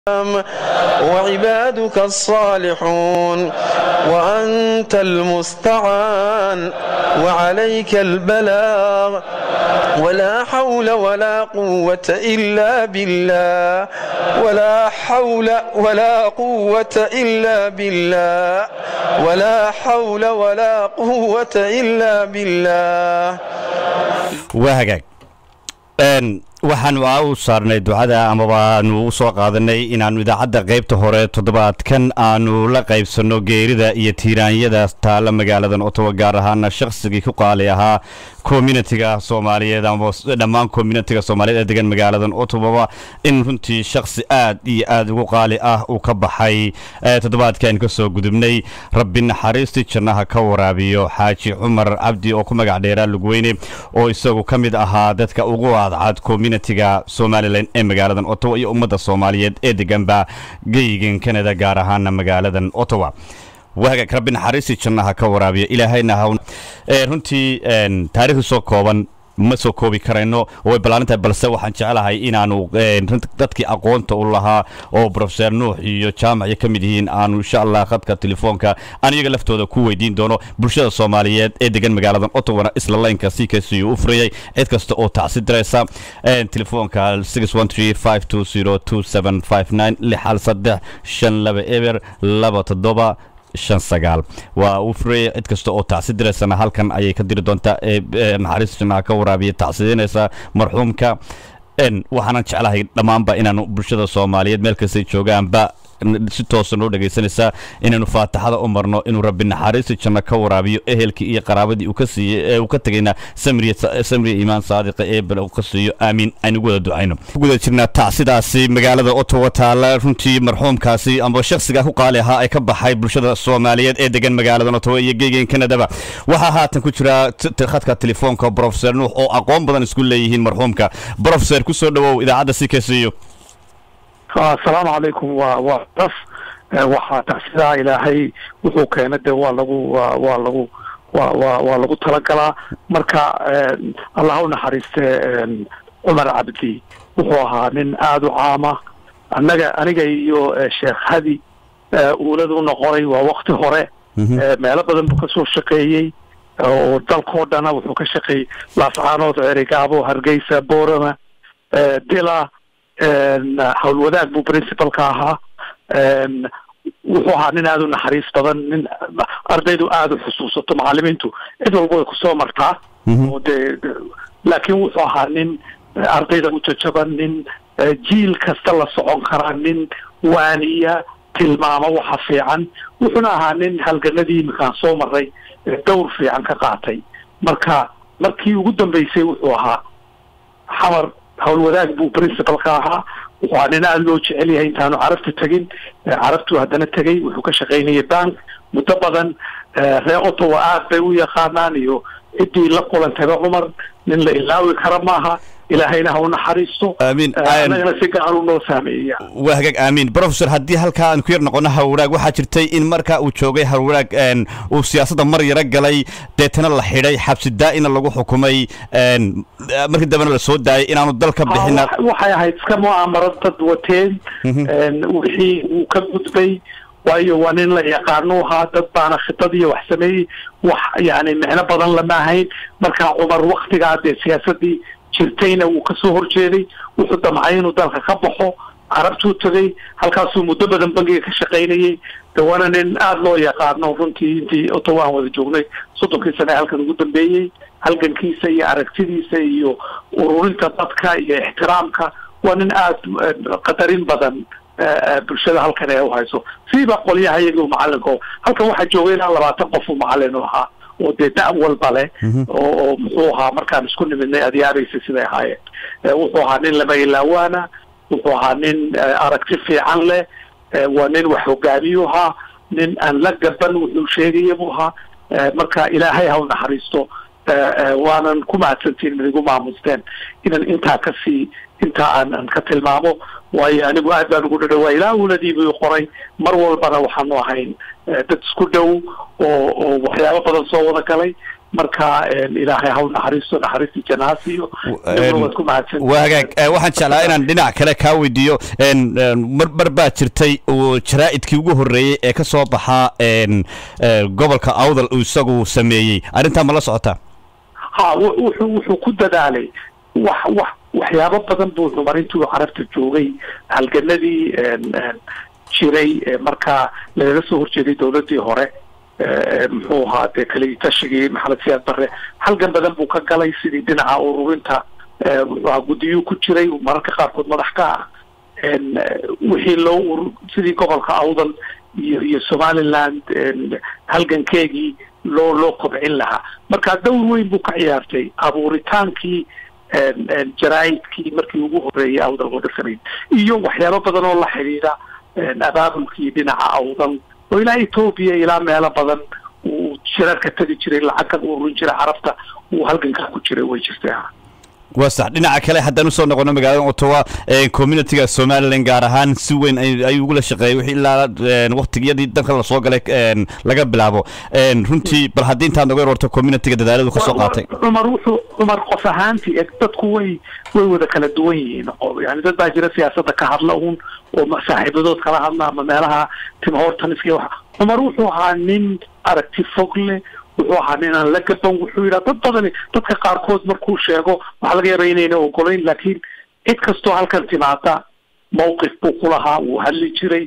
وعبادك الصالحون وأنت المستعان وعليك البلاغ ولا حول ولا قوة إلا بالله ولا حول ولا قوة إلا بالله ولا حول ولا قوة إلا بالله وهجاك waxaan u saarnay ducada amaba aanu u soo qaadanay inaannu idaacadda qaybta hore toddobaadkan aanu la qaybsanno geerida iyo tiiraanyada taalla magaaladan otowa gaar ahaana shakhsigii ku qaali ahaa communitiga soomaaliyeed ama dhammaan communitiga soomaaliyeed ee degan magaaladan otowaba in runtii shakhsi aad iyo aad ugu qaali ah uu ka baxay toddobaadkan ka soo gudubnay rabbi naxariistii jannaha ka waraabiyo xaaji cumar cabdi oo ku magac dheeraa lugweyne oo isagu ka mid ahaa dadka ugu cadcad communitiga somalilan ee magaaladan ottawa iyo ummadda soomaaliyeed ee deganba geygan kanada gaar ahaana magaaladan ottawa waagaag rabbi naxariistii jannaha ka waraabiya ilaahayna haw runtii taariikhii soo kooban ma soo koobi karayno way ballaarintahay balse waxaan jeclahay inaanu dadkii aqoonta u lahaa oo brofeser nuux iyo jaamac ka mid yihiin aanu insha allah khadka telefoonka aan iyaga laftooda ku weydiin doono bulshada soomaaliyeed ee degan magaaladan ottawana isla laynka c k c u furayay cid kasta oo tacsi diraysa telefoonka lixal saddex shan laba eber laba toddoba shan sagaal waa uu furaya cid kasta oo tacsi diraysana halkan ayay ka diri doontaa ee naxariis jannaha ka waraabiya tacsidiinaysa marxuumka waxaanan jeclahay dhammaanba inaanu bulshada soomaaliyeed meel kastay joogaanba si toosa noo dhegaysanaysaa inaynu faataxada u marno inuu rabbi naxariisi janno ka waraabiyo ehelkii iyo qaraabadii uu ka siiyey ee uu ka tegayna samriya iimaan saadiqa ee bale uu ka siiyo aamiin aynugu wada ducayno ku guda jirnaa tacsidaasi magaalada ottawa taalla runtii marxuumkaasi amba shakhsiga ku qaali ahaa ay ka baxay bulshada soomaaliyeed ee degan magaaladan ottawa iyo geegeen kanadaba waxaa haatan ku jira khadka telefoonka brofeser nuux oo aqoon badan isku leeyihiin marxuumka brofeser ku soo dhowow idaacadda si ka siiyo asalaamu calaykum waa waa das waxaa tacsidaa ilaahay wuxuu keena dee waa lagu wa waa lagu wa wa waa lagu talagalaa marka allah u naxariiste cumar cabdi wuxuu ahaa nin aada u caama annaga aniga iyo sheekh hadi uulad u noqonay waa wakti hore meelo badan buu kasoo shaqeeyey oo dalkao dhana wuxuu ka shaqeeyey laascaanood cerigaabo hargeysa boorama dila howlwadaag buu principalka ahaa wuxuu ahaa nin aada u naxariis badan nin ardaydu aada u xusuusato macalimiintu cid walba way kusoo martaa oo dee laakiin wuxuu ahaa nin ardayda u jajaban nin jiil kasta la socon karaa nin waaniya tilmaamo waxa fiican wuxuuna ahaa nin halganadii iminkaan soo maray dowr fiican ka qaatay marka markii ugu dambeysay wuxuu ahaa xamar howlwadaag buu principalka ahaa wuxuu ahaa nin aada loo jecel yahay intaanu carabta tegin carabtuu haddana tegay wuxuu ka shaqaynayay bank muddo badan reer ottawa aad bay u yaqaanaan iyo ciddii la kulantayba cumar nin la ilaawi kara maaha ilaahayna ha u naxariisto amiin annagana si gacan u noo saameeya waa hagaag aamiin brofesor haddii halkaa aan ku yar noqono hawraag waxaa jirtay in marka uu joogay hawraag uu siyaasadda mar yaro galay deetana la xidhay xabsi daa'ina lagu xukumay markii dambena la soo daayay inaanu dal ka bixina waxay ahayd iska mu'aamarad dad wateen wixii uu ka gudbay waayo waa nin la yaqaanu ahaa dad baana khidad iyo wax sameeyey wax yani micno badan lama ahayn markaa cumar waktigaa dee siyaasaddii jirtayna wuu kasoo horjeeday wuxuu damcay inuu dalka ka baxo carabtuu tegay halkaasuu muddo badan bangiga ka shaqaynayey de waana nin aada loo yaqaano runtii intii ottawa aan wada joognay soddonkii sane halkan ugu dambeeyey halgankiisa iyo aragtidiisa iyo ururinta dadka iyo ixtiraamka waa nin aada qadarin badan bulshada halkan ee uhayso siiba qolyaha iyagii macalinko halkan waxaa joogay ilaa labaatan qof uu macalin u ahaa oo dee da- walba leh oo oo muxuu ahaa markaan isku nimidnay adyaaraysa siday ahaayeen wuxuu ahaa nin lama ilaawaana wuxuu ahaa nin aragti fiican leh waa nin wax hogaamiyu ahaa nin aan la gaban wuxuu sheegaya buu ahaa marka ilaahay ha u naxariisto waanan ku mahadsantiin mid igu maamusteen inan intaa kasii intaa aan aan ka tilmaamo waayo anigu aad baan ugu dhadhawaa ilaa uladiibu qoray mar walbana waxaanu ahayn dad isku dhow oo oo waxyaabo badan soo wada galay marka ilaahay haw naxariisto naxariista janaasiyo inaguna waad ku mahadsan waa hagaag waxaan jeclaa inaan dhinac kale kaa weydiiyo mar mar baa jirtay uu jaraa'idkii ugu horreeyey ee ka soo baxaa gobolka awdal uu isagu sameeyey arrintaa ma la socotaa ha wuxuu wuxuu ku dadaalay wax wax waxyaabo badan buu cumar intuu carabta joogay halganadii jiray markaa lagaga soo horjeeday dowladdii hore muxuu ahaa dee kali tashigii maxamed siyaad barre halgan badan buu ka galay sidii dhinaca ururinta muxuu ahaa guddiyuu ku jiray mararka qaarkood madax ka ah wixii loo urur sidii gobolka awdal iyo iyo somaliland halgankeegii loo loo kobcin lahaa marka dowr weyn buu ka ciyaartay abuuritaankii jaraa'idkii markii ugu horreeyay awdal wadasanayd iyo waxyaabo badan oo la xidhiidha abaabulkii dhinaca awdal oo ilaa etoobiya ilaa meelo badan uu shirarka tegi jiray lacag ka ururin jiray carabta uu halgankaa ku jiray way jirtay waa sax dhinaca kale haddaan usoo noqono magaalada ottawa communitiga somalilan gaar ahaan si weyn ayuu ugula shaqeeyay wixii ilaa waktigiyadii dalka lasoo galay laga bilaabo runtii bal haddii intaad noga warto communitiga dadaaladu kasoo qaatay cumar wuxuu cumar qof ahaantii e dadku way way wada kala duwan yihiin yani dad baa jira siyaasadda ka hadla un oo saaxiibadood kala hadla ama meelaha tim hortaniska waxa cumar wuxuu ahaa nin aragti fog leh wuxuu ahaa nin aan la gaban wuxuu yidhaha dad badani dadka qaarkood markuu sheego waxaa laga yaaba inayna ogolayn laakiin cid kastoo halkan timaada mawqif buu ku lahaa wuu hadli jiray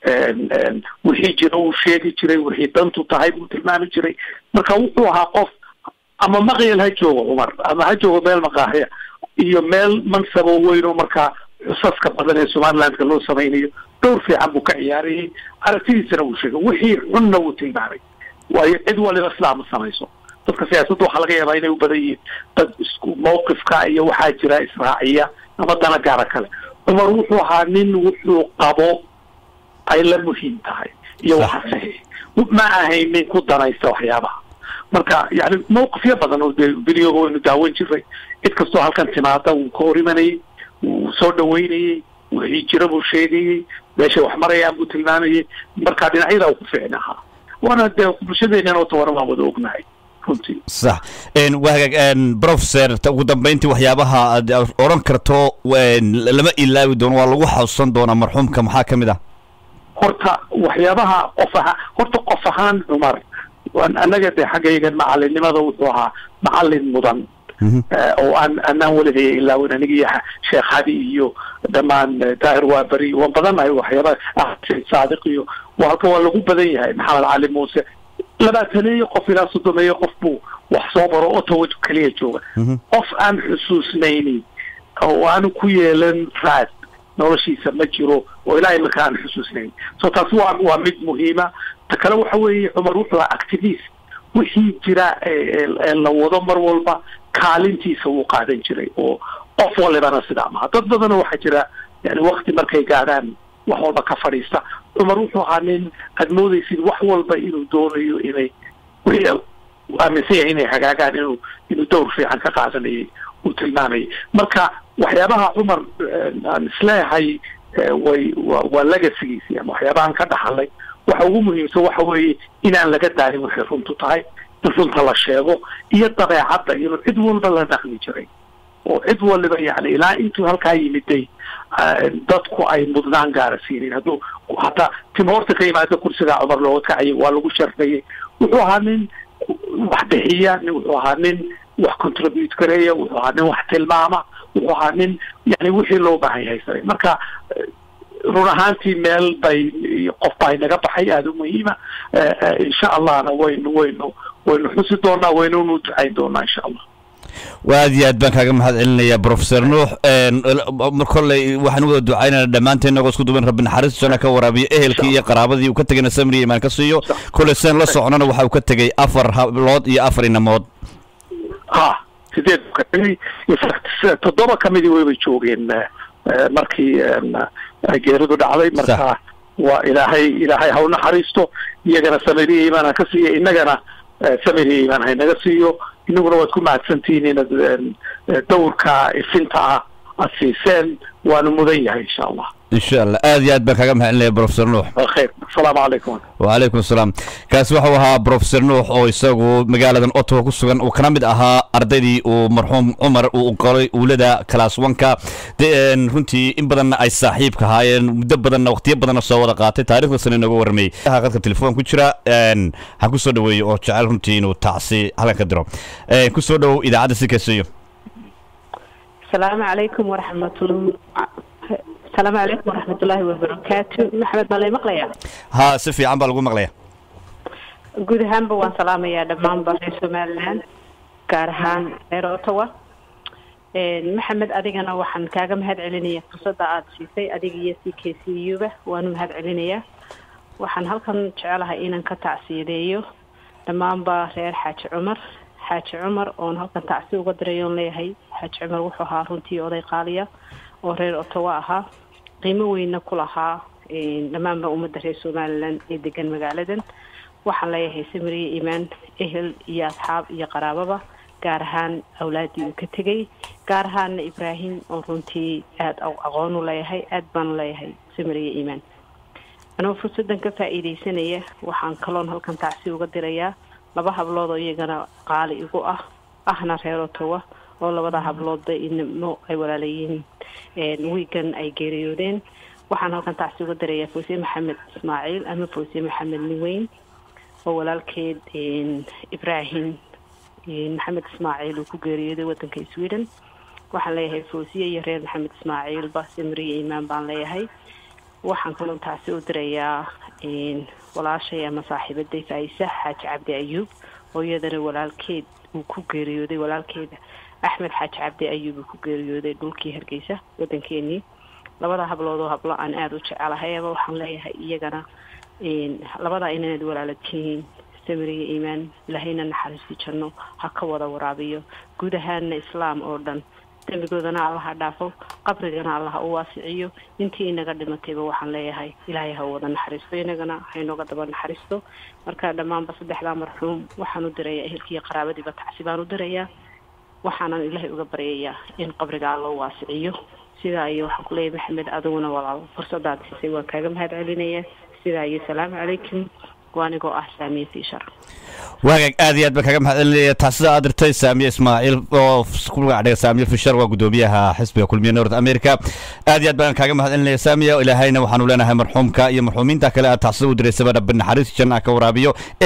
wixii jira uu sheegi jiray wixii dantu tahay buu tilmaami jiray marka wuxuu ahaa qof ama maqyal ha joogo cumar ama ha joogo meel maqaaxiya iyo meel mansabo weyn oo markaa xusaska badan ee somalilandka loo samaynayo dhowr fiican buu ka ciyaarayay aragtidiisana wuu sheegay wixii xunna wuu tilmaamay waayo cid waliba sidaa ma samayso dadka siyaasadda waxaa laga yaabaa inay u badan yihiin dad isku mawqifka iyo waxaa jira israaciya ama dana gaara kale cumar wuxuu ahaa nin wuxuu qabo ay la muhiim tahay iyo waxa saxiix ma ahayn nin ku danaysta waxyaabaha marka yani mawqifyo badan oo dee videoga waynu daawan jiray cid kastoo halkan timaada wuu ka hor imanayay wuu soo dhaweynayay wixii jira buu sheegayey meeshay wax marayaan buu tilmaamayay marka dhinacyada uu ku ficin ahaa waana dee bulshadeenan oo tawana waan wada ognahay runtii sax waa hagaag professor ugu dambeyntii waxyaabaha aad odhan karto lama ilaawi doono waa lagu xasuusan doonaa marxuumka maxaa ka mid ah horta waxyaabaha qof ahaa horta qof ahaan cumar annaga dee xaggaygan macalinimada wuxuu ahaa macalin mudan oo aan anaan welihay ilaawin aniga iyo sheekh hadi iyo dhammaan daahir waaberi waan badannahay waxyaabaha saadiq iyo halka waa lagu badan yahay maxamed cali muuse labaataneeyo qof ilaa soddomeeyo qof buu wax soo baro ottawa keliya jooga qof aan xusuusnayni oo aanu ku yeelan raad noloshiisa ma jiro oo ilaa imika aan xusuusnayn so taasi waa waa mid muhiima ta kale waxa weeye cumar wuxuu ahaa activist wixii jira ee la wado mar walba kaalintiisa wuu qaadan jiray oo qof walibana sidaa maha dad badana waxaa jira yani wakti markay gaadhaan wax walba ka fadhiista cumar wuxuu ahaa nin aad moodaysid wax walba inuu doonayo inay wixii aaminsan yahay inay hagaagaan inuu inuu dowr fiican ka qaadanayay uu tilmaamayay marka waxyaabaha cumar aan isleeyahay way wa waa legasigiisii ama waxyaabahan ka dhaxalay waxa ugu muhiimsan waxa weeye inaan laga daalin waxay runtu tahay in runta la sheego iyo dabeecadda inuu cid walba la dhaqmi jiray oo cid waliba yani ilaa intuu halkaa yimiday dadku ay mudnaan gaara siinin hadduu hataa timoorta ka yimaada kursigaa cumar looga kacayay waa lagu sharfayay wuxuu ahaa nin wax bixiya wuxuu ahaa nin wax contribute gareeya wuxuu ahaa nin wax tilmaama wuxuu ahaa nin yani wixii loo baahan yahay saray marka run ahaantii meel bay qof baa inaga baxay aada u muhiima insha allahna waynu waynu waynu xusi doonaa waynunu ducayn doonaa insha allah aad iyo aad baan kaaga mahad celinaya professor nuux mar kolley waxaan u wada ducaynana dhammaanteen nagoo isku duban rabbi naxariis jana ka waraabiyo ehelkii iyo qaraabadii uu ka tegayna samriya imaan ka siiyo kolley seen la socnona waxa uu ka tegay afar hablood iyo afar inamood ha sideed ka tegay toddoba kamidii wayba joogeen markii ay geeridu dhacday marka waa ilaahay ilaahay ha u naxariisto iyagana samiriya imaan ha ka siiya innagana samiriya imaan haynaga siiyo inaguna waad ku mahadsantihiin inaad dawrka ifinta ah aad siiseen waanu mudan yahay insha allah insha allah aad iyo aad baan kaaga mahadcelinaya professor nuux khayr asalaamu calaykum وعليكم السلام kaasi wuxuu ahaa professor nuux oo isagu magaaladan ottawa ku sugan uu kana mid ahaa ardaydii uu marxuum cumar uu qoray uulada class oneka de een, runtii in badanna ay saaxiibka ahaayeen muddo badanna waqtiyo badanna soo wada qaatay taariikhdaasna inooga warramayey qadka telefoon ku jira een, ha ku soo dhaweeyo oo jecel runtii inuu tacsi halkan ka diro Een, ku soo dhowow idaacadda si kaysayo السلام عليكم ورحمة الله السلام عليكم ورحمة الله وبركاته محمد مالي مقليا ha si fiican baa lagu maqlaya guud ahaanba waan salaamayaa dhammaanba reer somaliland gaar ahaan reer ottawa maxamed adigana waxaan kaaga mahad celinayaa fursadda aada siisay adiga iyo c k c u ba waanu mahad celinayaa waxaan halkan jecelahay inaan ka tacsiyadeeyo dhammaanba reer xaaji cumar xaaji cumar oon halkan tacsi uga diray oon leeyahay xaaji cumar wuxuu ahaa runtii oday qaaliya oo reer ottawa ahaa qiimo weynna ku lahaa dhammaanba ummadda reer somaliland ee degan magaaladan waxaan leeyahay samiriye imaan ehel iyo asxaab iyo qaraababa gaar ahaan awlaaddii uu ka tegay gaar ahaanna ibraahim oo runtii aada aqoon u leeyahay aada baan leeyahay samiriye imaan anoo fursaddan ka faa'iidaysanaya waxaan kaloon halkan tacsi uga dirayaa laba hablood oo iyagana qaali igu ah ahna reer ottawa oo labada habloodba inimo ay walaalayihiin wiigan ay geeriyoodeen waxaan halkan tacsi uga dirayaa fawsiye maxamed ismaaciil ama fawsiye maxamed niweyn oo walaalkeed ibraahim maxamed ismaaciil uu ku geeriyooday wadanka sweden waxaan leeyahay fawsiye iyo reer maxamed ismaaciilba samriye imaan baan leeyahay waxaan kaloo tacsi u dirayaa walaashay ama saaxiibaday faayisa xaaji cabdi ayuub oo iyadana walaalkeed uu ku geeriyooday walaalkeeda axmed xaaji cabdi ayuub uu ku geeriyooday dhulkii hargeysa wadankeenii labada hablood oo hablo aan aada u jecelahayaba waxaan leeyahay iyagana labadaa inaad walaalatihiin samiriya iimaan ilaahayna naxariisti janno ha ka wada waraabiyo guud ahaanna islaam oo dhan dembigoodana allaha dhaafo qabrigana allaha u waasiciyo intii inaga dhimatayba waxaan leeyahay ilaahay ha wada naxariisto inagana haynooga daba naxariisto marka dhammaanba saddexdaa marxuum waxaan u dirayaa ehelkiiyo qaraabadiiba tacsi baan u dirayaa waxaanan ilaahay uga baryayaa in qabriga alla u waasiciyo sidaa iyo waxaan ku leeyahay maxamed adiguna walaal fursadaad siisay waan kaaga mahad celinayaa sidaa iyo salaamu calaykum waanigoo ah saamiye fiishar waagaag aad iyo aad baan kaga mahad celinaya taasida aad dirtay saamiye ismaaciil oo ku magac dhigay saamiye fishar waa gudoomiyaha xisbiga kulmiye north america aad iyo aad baan kaaga mahad celinaya saamiya ilaahayna waxaanu leenahay marxuumka iyo marxuumiinta kale aad taasida u diraysaba rabbi naxariis janna ka waraabiyo